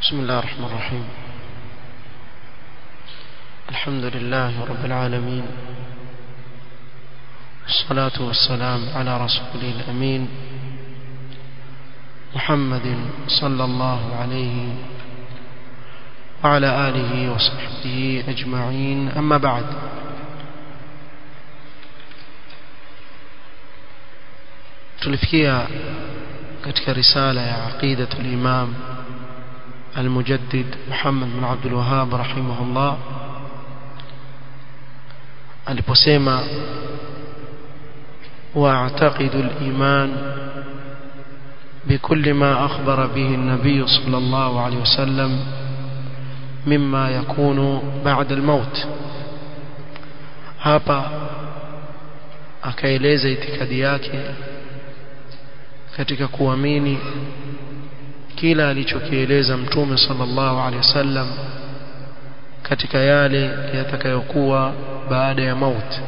بسم الله الرحمن الرحيم الحمد لله رب العالمين والصلاة والسلام على رسوله الأمين محمد صلى الله عليه وعلى آله وصحبه أجمعين أما بعد tulifikia katika risala ya aqidatul imam المجدد محمد بن عبد الوهاب رحمه الله aliposema واعتقد الإيمان بكل ما أخبر به النبي صلى الله عليه وسلم مما يكون بعد الموت hapa akaeleza itikadi yake katika kuamini kila alichokieleza mtume sallallahu alaihi wasallam katika yale yatakayokuwa baada ya mauti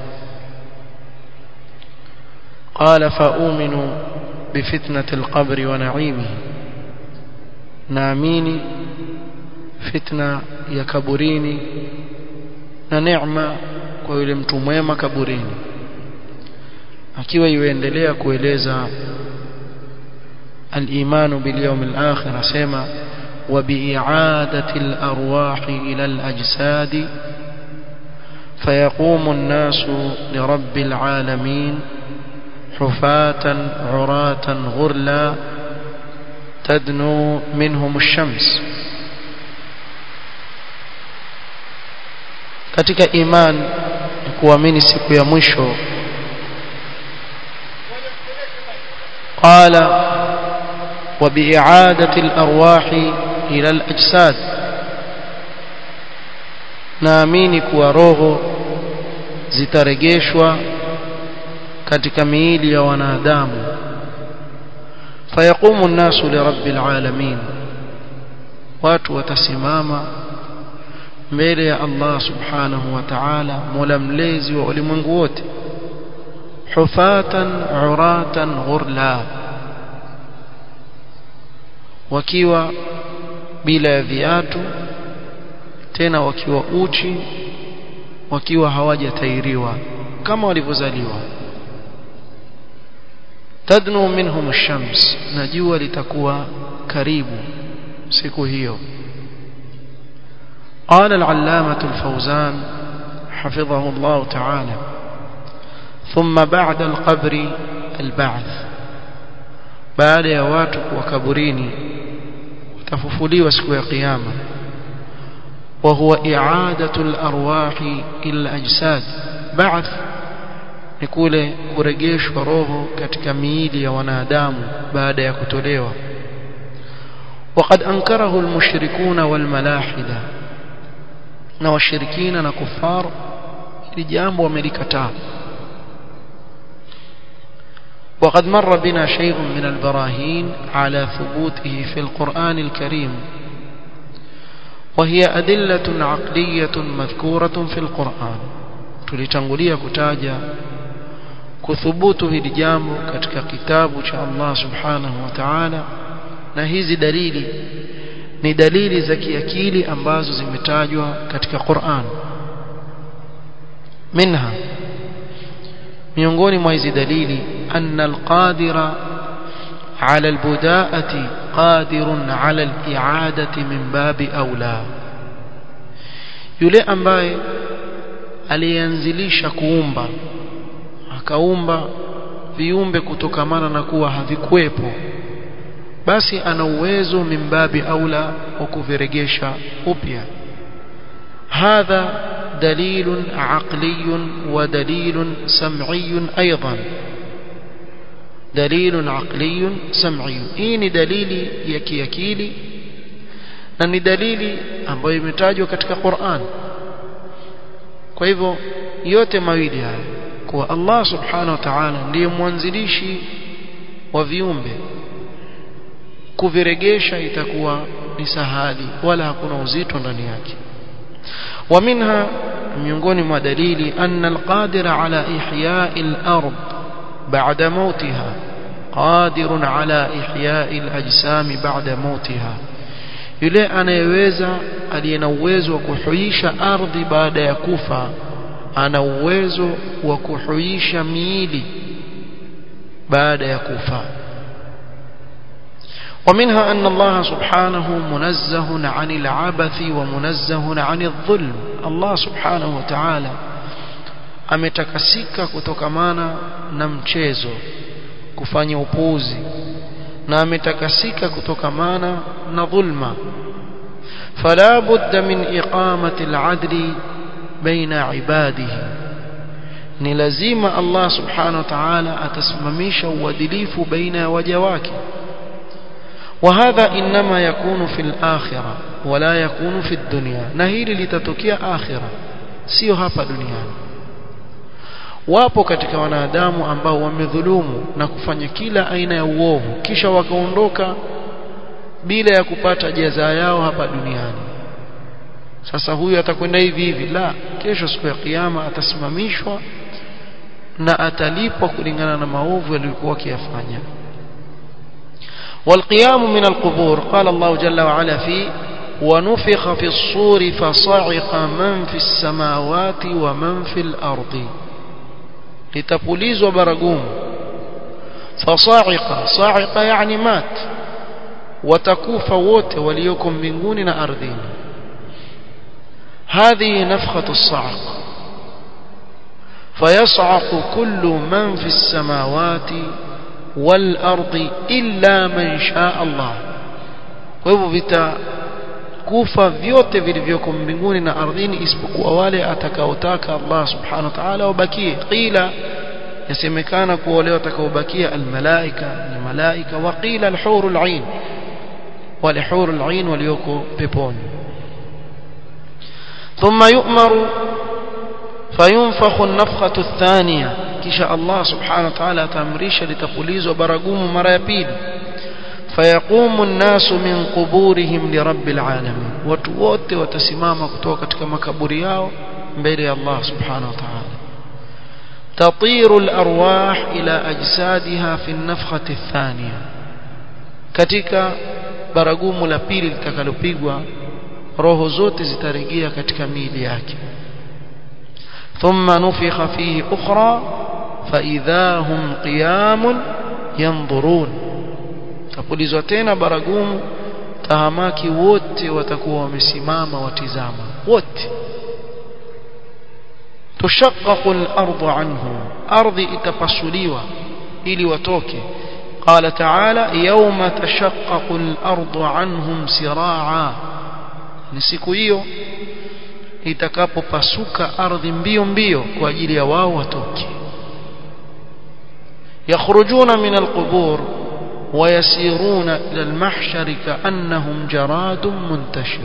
قال فأؤمن بفتنة القبر ونعيمه ناميني فتنة ya kaburini na neema kwa yule mtu mwema kaburini akiwa yuendelea kueleza الإيمان باليوم الآخر سيما وبإعادة الأرواح إلى الأجساد فيقوم الناس لرب العالمين حفاة عراة غرلا تدنو منهم الشمس katika iman kuamini siku ya mwisho qala وبإعادة الأرواح إلى الأجساد naamini kuwa roho zitarejeshwa katika miili ya wanadamu fayaqumu nnasu lirabbil alamin watu watasimama mbele ya Allah subhanahu wa ta'ala mola mlezi wa ulimwengu wote hufatan uratan ghurla wakiwa bila ya viatu tena wakiwa uchi wakiwa hawajatairiwa kama walivyozaliwa tadnu minhum ash-shams na jua litakuwa karibu siku hiyo قال العلامة الفوزان حفظه الله تعالى ثم بعد القبر البعث بعد يا watu وكبريني tafufuliwa siku ya kiyama wa huwa i'adatu al-arwahi ila ajsad ba'th ni kule kurejeshwa roho katika miili ya wanadamu baada ya kutolewa وقد انكره المشركون والملاحده na washirikina na kufar ili jambo wamelikataa وقد مر بنا شيء من البراهين على ثبوته في القرآن الكريم وهي أدلة عقلية مذكورة في القرآن tulitangulia kutaja kuthubutu hili jambo katika kitabu cha Allah subhanahu wa ta'ala na hizi dalili ni dalili za kiakili ambazo zimetajwa katika Qur'an minha miongoni mwa hizi dalili أن القادر على البداءة قادر على الإعادة من باب أولى yule ambaye alianzilisha kuumba akaumba viumbe kutokamana na kuwa havikuwepo basi ana uwezo mimbabi aula wa kuviregesha upya hadha dalilun aqliyun wa dalilun sam'iyun aidan dalilun aqliyun sam'iyun hii ni dalili ya kiakili na ni dalili ambayo imetajwa katika Qur'an kwa hivyo yote mawili haya kuwa Allah subhanahu wa ta'ala ndiye mwanzilishi wa viumbe kuviregesha itakuwa ni sahali wala hakuna uzito ndani yake ومنها miongoni mwa dalili anna alqadira ala ihya'i al-ard ba'da mautiha qadirun ala ihya'i al-ajsam ba'da mautiha yule anayeweza aliye na uwezo wa kuhuisha ardhi baada ya kufa ana uwezo wa kuhuisha miili baada ya kufa ومنها أن الله سبحانه منزه عن العبث ومنزه عن الظلم الله سبحانه وتعالى ametakasika kutokamana na mchezo kufanya upuzi na ametakasika kutokamana na dhulma fala budda min iqamati al-adli baina ibadihi ni lazima Allah subhanahu wa ta'ala atasimamisha uadilifu baina ya waja wake وهذا إنما يكون في الآخرة ولا يكون في الدنيا نهيل لتتوكيا آخرة sio hapa duniani wapo katika wanadamu ambao wamedhulumu na kufanya kila aina ya uovu kisha wakaondoka bila ya kupata jaza yao hapa duniani sasa huyu atakwenda hivi hivi la kesho siku ya kiyama atasimamishwa na atalipwa kulingana na maovu yaliyokuwa akiyafanya والقيام من القبور قال الله جل وعلا فيه ونفخ في الصور فصعق من في السماوات ومن في الأرض لتبوليز وبرقوم فصاعق صاعق يعني مات وتكوف ووت وليكم من أرضين هذه نفخة الصعق فيصعق كل من في السماوات والأرض إلا من شاء الله وهو vitakufa vyote vilivyoko mbinguni na ardhini isipokuwa wale atakaotaka Allah subhanahu wa ta'ala wabakie qila yasemekana kuwa wale watakaobakia almalaika ni malaika wa qila alhurul ain wale hurul ain walioko peponi thumma yu'maru fayunfakhu an-nafkhatu ath-thaniya kisha Allah subhanahu wa ta'ala atamrisha litapulizwa baragumu mara ya pili fayaqumu an-nasu min quburihim li rabbil alamin watu wote watasimama kutoka katika makaburi yao mbele ya Allah subhanahu wa ta'ala تطير الأرواح إلى أجسادها في النفخة الثانية katika baragumu la pili litakalopigwa roho zote zitarejea katika miili yake ثم نفخ فيه أخرى فإذا هم قيام ينظرون tapulizwa tena baragumu tahamaki wote watakuwa wamesimama watizama wote tushaqqaqu al-ardu anhum ardhi itapasuliwa ili watoke قال تعالى يوم تشقق الأرض عنهم سراعا ni siku hiyo itakapopasuka ardhi mbio mbio kwa ajili ya wao watoke yakhrujuna min alqubur ويسيرون إلى المحشر كأنهم جراد منتشر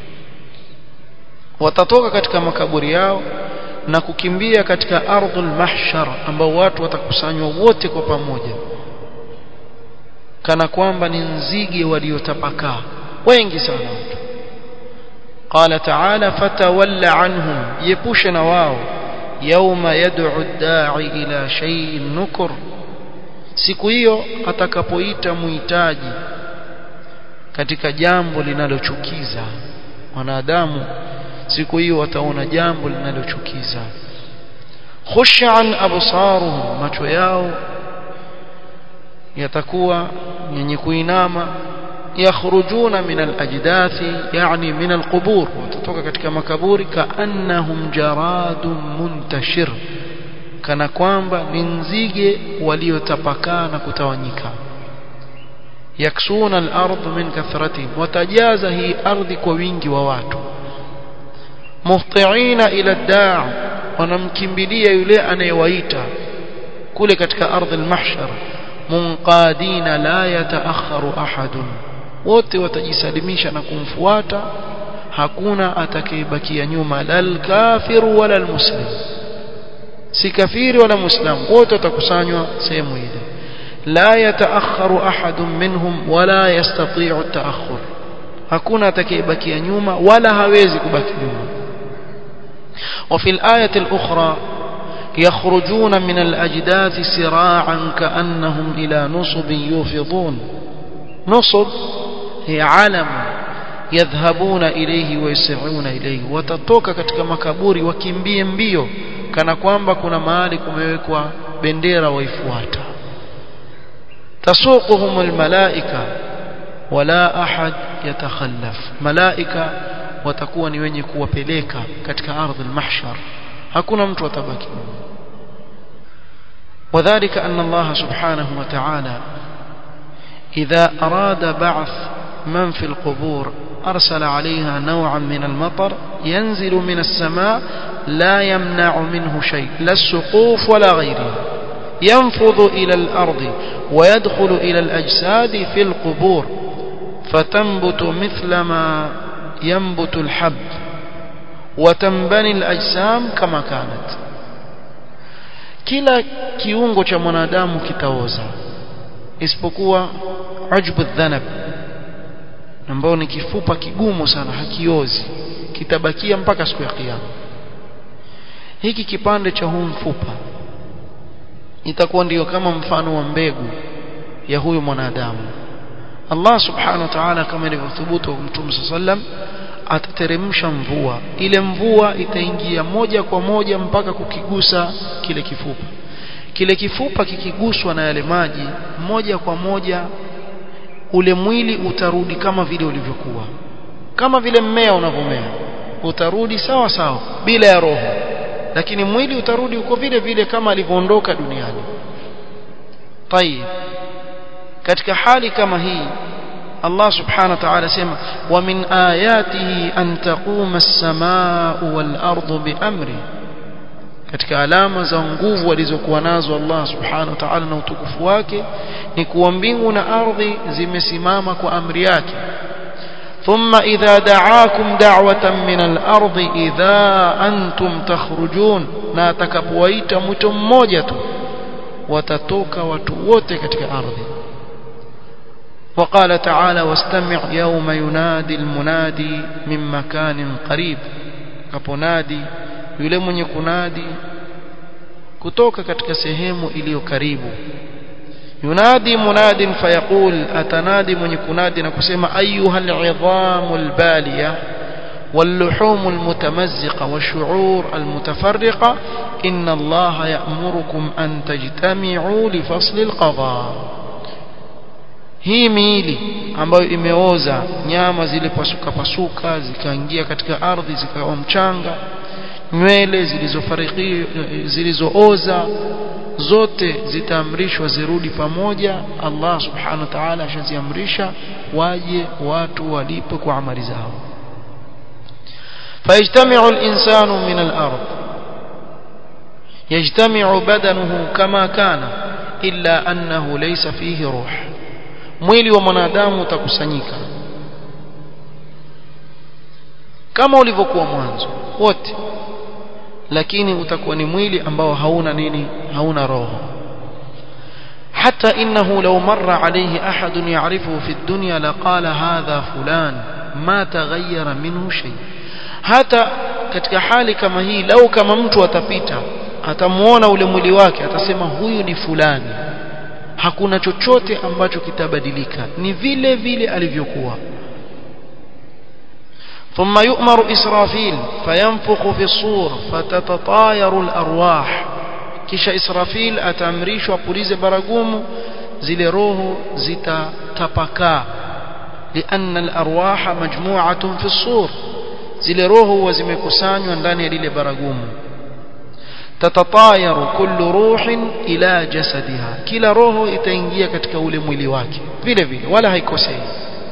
watatoka katika makaburi yao na kukimbia katika ardhul mahshar ambao watu watakusanywa wote kwa pamoja kana kwamba ni nzige waliotapakaa wengi sana watu قال تعالى فتولى عنهم يبوشنا واو يوم يدعو الداعي إلى شيء نكر siku hiyo atakapoita muhitaji katika jambo linalochukiza wanadamu siku hiyo wataona jambo linalochukiza khushan absaruhum macho yao yatakuwa yenye kuinama yakhrujuna min alajdathi yani min alqubur watatoka katika makaburi kaannahum jaradun muntashir kana kwamba ni nzige waliotapakaa na kutawanyika yaksuna al-ardh min kathratihim watajaza hii ardhi kwa wingi wa watu muhtiina ila daa wanamkimbilia yule anayewaita kule katika ardhi al-mahshar munqadina la yataakharu ahadun wote watajisalimisha na kumfuata hakuna atakayebakia nyuma lal kafiru wala al-muslim si kafiri wala muislamu wote watakusanywa sehemu ile la yataakharu ahadun minhum wala yastati'u at-ta'akhur hakuna atakayebakia nyuma wala hawezi kubaki nyuma وفي الآية الأخرى يخرجون من الأجداث سراعا كأنهم إلى نصب يوفضون نصب هي علم yadhhabuna ilayhi wa yas'una ilayhi watatoka katika makaburi wakimbie mbio kana kwamba kuna mahali kumewekwa bendera waifuata tasuquhum almalaika wala ahad yatakhallaf malaika watakuwa ni wenye kuwapeleka katika ardhi almahshar hakuna mtu atabaki وذلك أن الله سبحانه وتعالى إذا أراد بعث من في القبور أرسل عليها نوعا من المطر ينزل من السماء لا يمنع منه شيء لا السقوف ولا غيره ينفض إلى الأرض ويدخل إلى الأجساد في القبور فتنبت مثل ما ينبت الحب وتنبني الأجسام كما كانت kila kiungo cha mwanadamu kitaoza isipokuwa ujbu dhanab ambao ni kifupa kigumu sana hakiozi kitabakia mpaka siku ya kiyama hiki kipande cha huu mfupa itakuwa ndiyo kama mfano wa mbegu ya huyu mwanadamu Allah subhanahu wa ta'ala kama ilivyothubutu Mtume sallam atateremsha mvua ile mvua itaingia moja kwa moja mpaka kukigusa kile kifupa kile kifupa kikiguswa na yale maji moja kwa moja ule mwili utarudi kama vile ulivyokuwa kama vile mmea unavyomea utarudi sawa sawa bila ya roho lakini mwili utarudi uko vile vile kama alivyoondoka duniani tayib katika hali kama hii Allah subhanahu wa ta'ala sema wa min ayatihi an taquma as-samaa'u wal ardu bi amri katika alama za nguvu alizokuwa nazo Allah subhanahu wa ta'ala na utukufu wake ni kuwa mbingu na ardhi zimesimama kwa amri yake ثم إذا دعاكم دعوة من الأرض إذا أنتم تخرجون na atakapowaita mwito mmoja tu watatoka watu wote katika ardhi وقال تعالى واستمع يوم ينادي المنادي من مكان قريب kaponadi yule mwenye kunadi kutoka katika sehemu iliyo karibu yunadi munadin fayaqul atanadi mwenye kunadi na kusema ayuha al'idhamu albaliya واللحوم المتمزقة والشعور المتفرقة إن الله يأمركم أن تجتمعوا لفصل القضاء hii miili ambayo imeoza nyama zile pasuka pasuka zikaingia katika ardhi zikawa mchanga nywele zilizofariki zilizooza zote zitaamrishwa zirudi pamoja Allah subhanahu wa ta'ala ashaziamrisha waje watu walipe kwa amali zao فيجتمع الإنسان من الأرض يجتمع بدنه كما كان إلا أنه ليس فيه روح mwili wa mwanadamu utakusanyika kama ulivyokuwa mwanzo wote lakini utakuwa ni mwili ambao hauna nini hauna roho حتى إنه لو مر عليه أحد يعرفه في الدنيا لقال هذا فلان ما تغير منه شيء hata katika hali kama hii lau kama mtu atapita atamuona ule mwili wake atasema huyu ni fulani hakuna chochote ambacho kitabadilika ni vile vile alivyokuwa ثم يؤمر إسرافيل فينفخ في الصور فتتطاير الأرواح kisha Israfil ataamrishwa pulize baragumu zile roho zitatapakaa لأن الأرواح مجموعة في الصور zile roho huwa zimekusanywa ndani ya lile baragumu tatatayaru kullu ruhin ila jasadiha kila roho itaingia katika ule mwili wake vile vile wala haikosei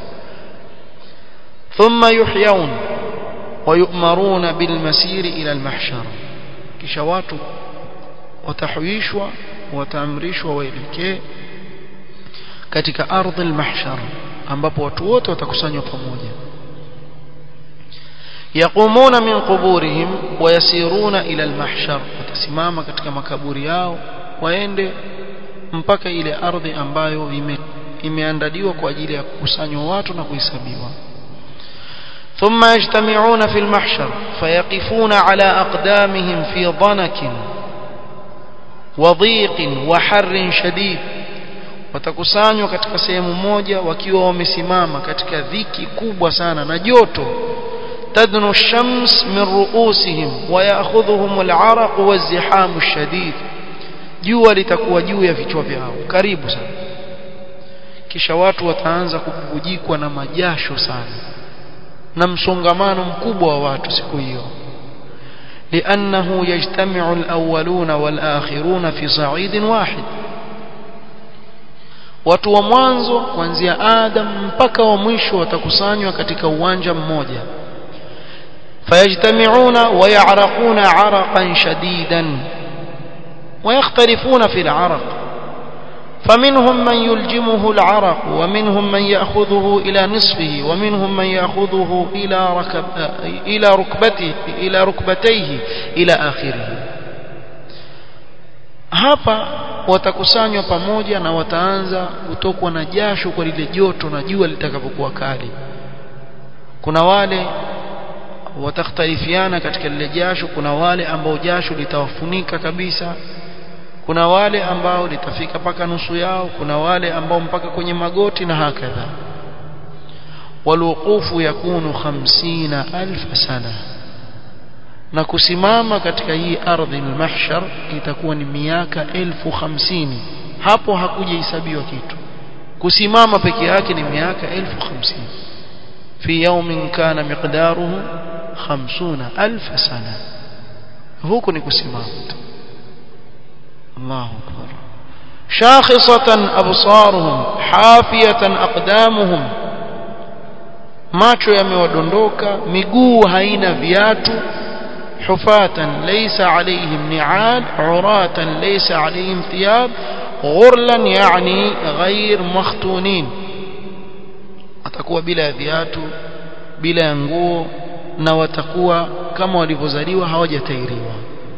thumma yuhyaun ويؤمرون بالمسير إلى المحشر kisha watu watahuishwa wataamrishwa waelekee katika ardhi al-mahshar ambapo watu wote watakusanywa pamoja يقومون من قبورهم ويسيرون إلى المحشر watasimama katika makaburi yao waende mpaka ile ardhi ambayo ime, imeandaliwa kwa ajili ya kukusanywa watu na kuhesabiwa ثم يجتمعون في المحشر فيقفون على أقدامهم في ضنك وضيق وحر شديد watakusanywa katika sehemu moja wakiwa wamesimama katika dhiki kubwa sana na joto تدنو الشمس من رؤوسهم ويأخذهم العرق والزحام الشديد jua litakuwa juu ya vichwa vyao karibu sana kisha watu wataanza kububujikwa na majasho sana na msongamano mkubwa wa watu siku hiyo لأنه يجتمع الأولون والآخرون في صعيد واحد watu wa mwanzo kuanzia Adam mpaka wa mwisho watakusanywa katika uwanja mmoja فيجتمعون ويعرقون عرقا شديدا ويختلفون في العرق فمنهم من يلجمه العرق ومنهم من يأخذه إلى نصفه ومنهم من يأخذه إلى, ركب إلى ركبته إلى ركبتيه إلى آخره hapa watakusanywa pamoja na wataanza kutokwa na jasho kwa lile joto na jua litakapokuwa kali kuna wale watakhtalifiana katika lile jasho kuna wale ambao jasho litawafunika kabisa kuna wale ambao litafika mpaka nusu yao kuna wale ambao mpaka kwenye magoti na hakadha walwuqufu yakunu 50000 sana na kusimama katika hii ardhi al-mahshar itakuwa ni miaka 1050 hapo hakujahesabiwa kitu kusimama peke yake ni miaka 1050 fi yawmin kana miqdaruhu 50000 sana huko ni kusimama tu الله أكبر شاخصة أبصارهم حافية أقدامهم macho yamewadondoka miguu haina viatu hufatan laysa alayhim ni'al uratan laysa alayhim thiyab ghurlan yani ghair makhtunin atakuwa bila viatu bila ya nguo na watakuwa kama walivyozaliwa hawajatairiwa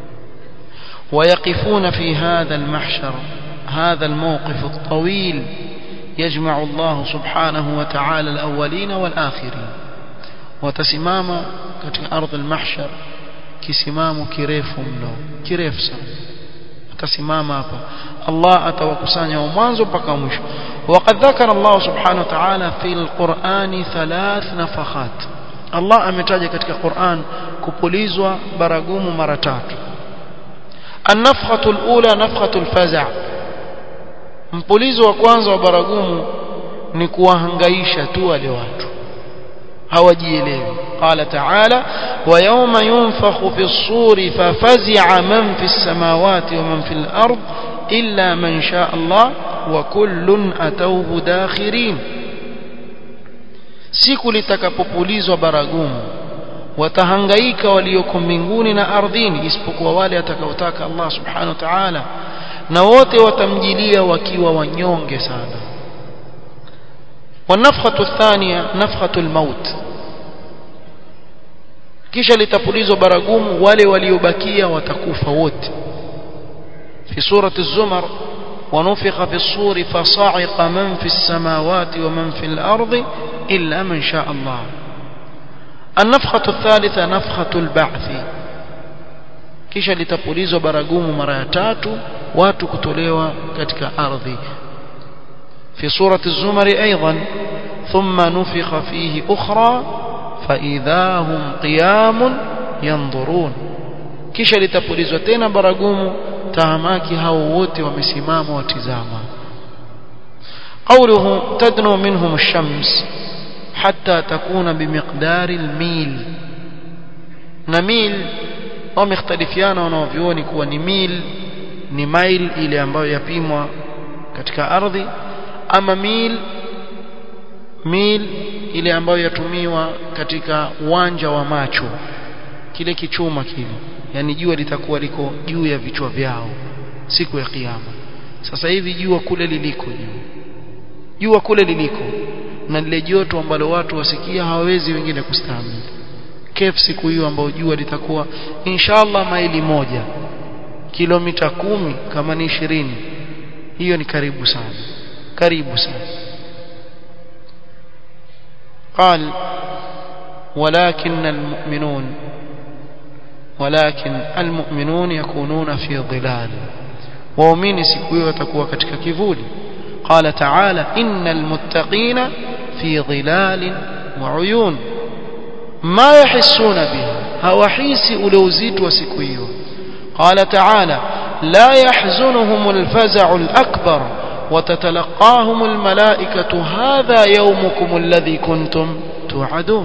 ويقفون في هذا المحشر هذا الموقف الطويل يجمع الله سبحانه وتعالى الأولين والآخرين وتسمام katika ardhi المحشر kisimamo kirefu mno kirefu sana atasimama hapa Allah atawakusanya wa mwanzo mpaka mwisho وقد ذكر الله سبحانه وتعالى في القرآن ثلاث نفخات Allah ametaja katika Qur'an kupulizwa baragumu mara tatu النفخة الأولى نفخة الفزع mpulizo wa kwanza wa baragumu ni kuwahangaisha tu wale watu hawajielewi qala ta'ala wa yawma yunfakhu fi as-suri fafazi'a man fi as-samawati wa man fi al-ard illa man sha'a Allah wa kullun atawhu dakhirin siku litakapopulizwa baragumu watahangaika walioko mbinguni na ardhini isipokuwa wale atakaotaka Allah subhanahu wa ta'ala na wote watamjilia wakiwa wanyonge sana والنفخه الثانيه نفخه الموت kisha litapulizwa baragumu wale waliobakia watakufa wote في سوره الزمر ونفخ في الصور فصعق من في السماوات ومن في الارض الا من شاء الله النفخه الثالثه نفخه البعث kisha litapulizwa baragumu mara ya tatu watu kutolewa katika ardhi في سورة الزمر أيضا ثم نفخ فيه أخرى فإذا هم قيام ينظرون kisha litapulizwa tena baragumu tahamaki hao wote wamesimama watizama قوله تدنو منهم الشمس حتى تكون بمقدار الميل نميل wamekhtalifiana wanaovioni kuwa ni mil ni mile ile ambayo yapimwa katika ardhi ama mil mil ile ambayo yatumiwa katika uwanja wa macho kile kichuma kile yani jua litakuwa liko juu ya vichwa vyao siku ya kiyama sasa hivi jua kule liliko juu jua kule liliko na lile joto ambalo watu wasikia hawawezi wengine kustahimili kef siku hiyo ambayo jua litakuwa inshallah maili moja kilomita kumi kama ni ishirini hiyo ni karibu sana karibu sana قال ولكن المؤمنون ولكن المؤمنون يكونون في ظلال waumini siku hiyo watakuwa katika kivuli قال تعالى إن المتقين في ظلال وعيون ما يحسون بها هوحيس ألوزيت وسكويو قال تعالى لا يحزنهم الفزع الأكبر وتتلقاهم الملائكة هذا يومكم الذي كنتم توعدون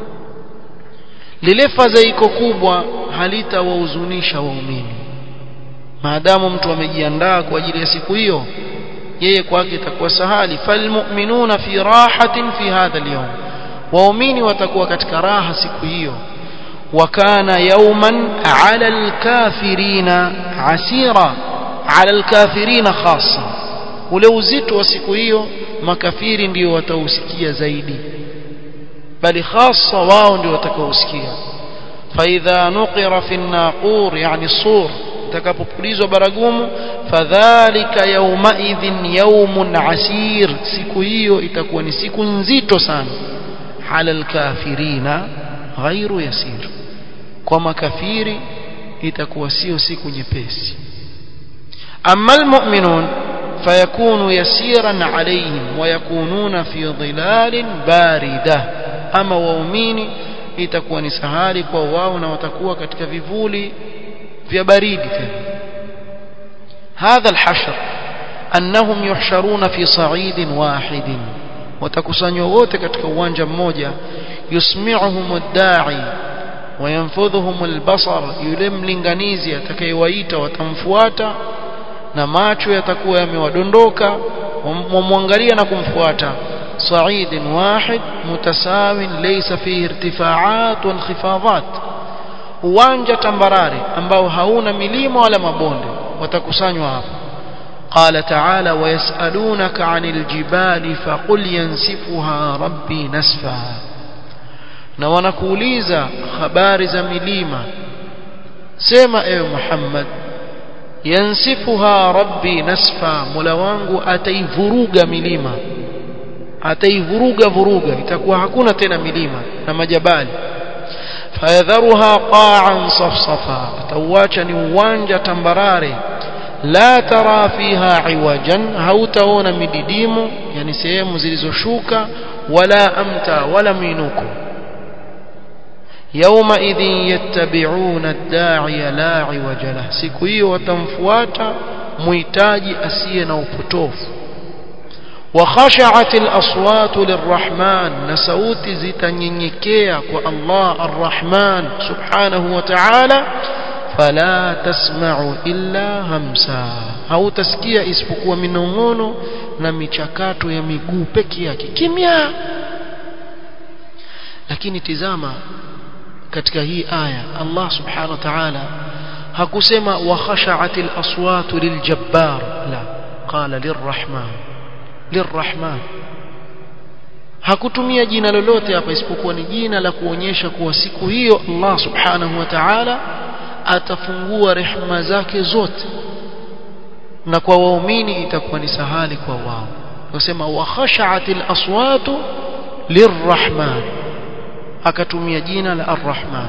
lile fadhaiko kubwa halitawahuzunisha waumini maadamu mtu amejiandaa kwa ajili ya siku hiyo yeye kwake itakuwa sahali falmu'minuna fi rahatin fi hadha al-yawm waumini watakuwa katika raha siku hiyo wakana yawman 'ala al-kafirina 'asira 'ala al-kafirina khassa ule uzito wa siku hiyo makafiri ndio watausikia zaidi bali hasa wao ndio watakaosikia faidha nuqira fi an-naqur yani sur itakapopulizwa baragumu fadhalika yawmaidhin yawmun asir siku hiyo itakuwa ni siku nzito sana ala alkafirina ghairu yasir kwa makafiri itakuwa sio siku nyepesi amma almu'minun فيكون يسيرا عليهم ويكونون في ظلال باردة أما waumini itakuwa ni sahali kwa wao na watakuwa katika vivuli vya baridi tena هذا الحشر أنهم يحشرون في صعيد واحد watakusanywa wote katika uwanja mmoja yusmi'uhum ad-da'i وينفذهم البصر yule mlinganizi atakayewaita watamfuata na macho yatakuwa yamewadondoka wamwangalia na kumfuata صعيد واحد متساو ليس فيه ارتفاعات وانخفاضات uwanja tambarare ambao hauna milima wala mabonde watakusanywa hapo قال تعالى ويسألونك عن الجبال فقل ينسفها ربي نسفا na wanakuuliza habari za milima sema ewe Muhammad yansifuha rabbi nasfa mola wangu ataivuruga milima ataivuruga vuruga itakuwa hakuna tena milima na majabali fayadharuha qa'an safsafa atauacha ni uwanja tambarare la tara fiha iwajan hautaona mididimu yani sehemu zilizoshuka wala amta wala minuko يومئذ يتبعون الداعي لا عوج له siku hiyo watamfuata muhitaji asiye na upotofu وخشعت الأصوات للرحمن نسوت زتنينيكيا الله الرحمن سبحانه وتعالى فلا تسمع إلا همسا أو تسكيا isipokuwa minong'ono na michakato ya miguu peke yake kimya lakini tizama katika hii aya Allah subhanahu wa ta'ala hakusema wa khasha'atil aswatu liljabbar la qala lirrahman lirrahman hakutumia jina lolote hapa isipokuwa ni jina la kuonyesha kuwa siku hiyo Allah subhanahu wa ta'ala atafungua rehema zake zote na kwa waumini itakuwa ni sahali kwa wao wasema wa khasha'atil aswatu lirrahman akatumia jina la arrahman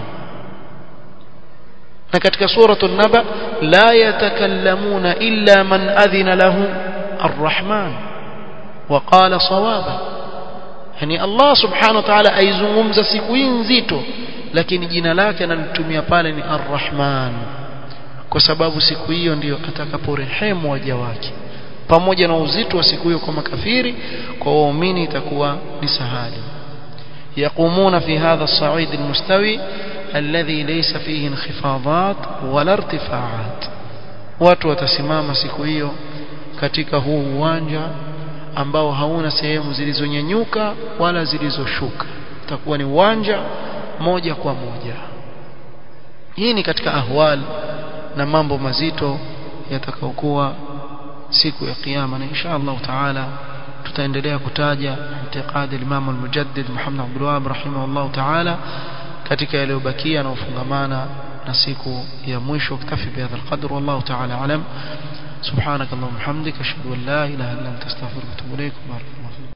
na katika suratul naba la yatakallamuna illa man adhina lahu arrahman وقال صوابا يعني الله سبحانه وتعالى aizungumza siku hii nzito lakini jina lake analitumia pale ni arrahman kwa sababu siku hiyo ndiyo atakaporehemu waja wake pamoja na uzito wa siku hiyo kwa makafiri kwa waumini itakuwa ni sahali يقومون في هذا الصعيد المستوي الذي ليس فيه انخفاضات ولا ارتفاعات watu watasimama siku hiyo katika huu uwanja ambao hauna sehemu zilizonyanyuka wala zilizoshuka utakuwa ni uwanja moja kwa moja hii ni katika ahwal na mambo mazito yatakayokuwa siku ya kiyama na insha Allah taala tutaendelea kutaja i'tiqadi al-Imam al-Mujaddid Muhammad Abdul Wahhab rahimahullah ta'ala katika yaliyobakia na ufungamana na siku ya mwisho kitafi bihadha al-qadr wallahu ta'ala alam subhanak allahumma hamdika ashhadu an la ilaha illa anta astaghfiruka wa atubu ilayk